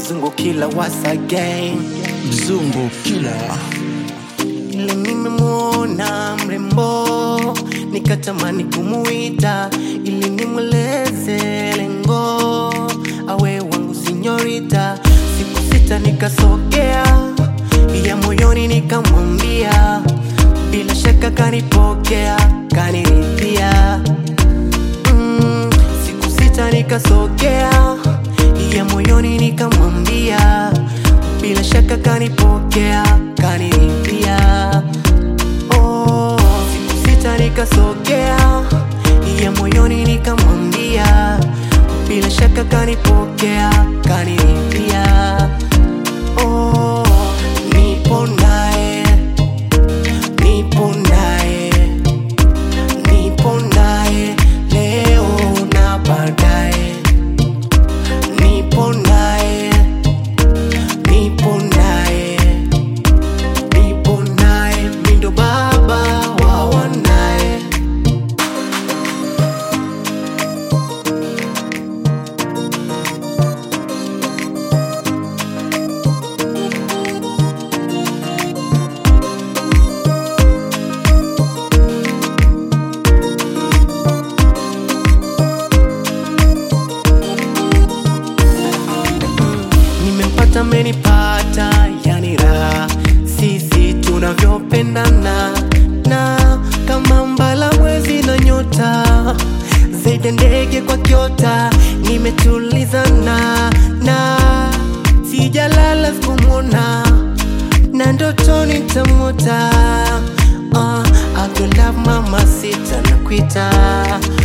mzungu kila once again mzungu kila ile nimemwona mrembo nikatamani kumuita ili nimweleze lengo awe wangu sinyorita siku sita nikasogea ya moyoni nikamwambia bila shaka kanipokea kaniridhia mm, siku sita nikasogea ya moyoni nikamwambia bila shaka kanipokea kaniridhia oh, siku sita nikasogea ya moyoni nikamwambia bila shaka kanipokea kaniridhia oh, nipo naye nipo naye nipo naye leo na baadaye nipo naye nipo naye nipo naye mindo baba wa wanaye nimempata menipata yani raha sisi tunavyopendana na kama mbala mwezi na nyota zaidi ya ndege kwa kiota nimetulizana na sijalala sikumwona na ndotoni tamota uh, I could love mama sita na kuita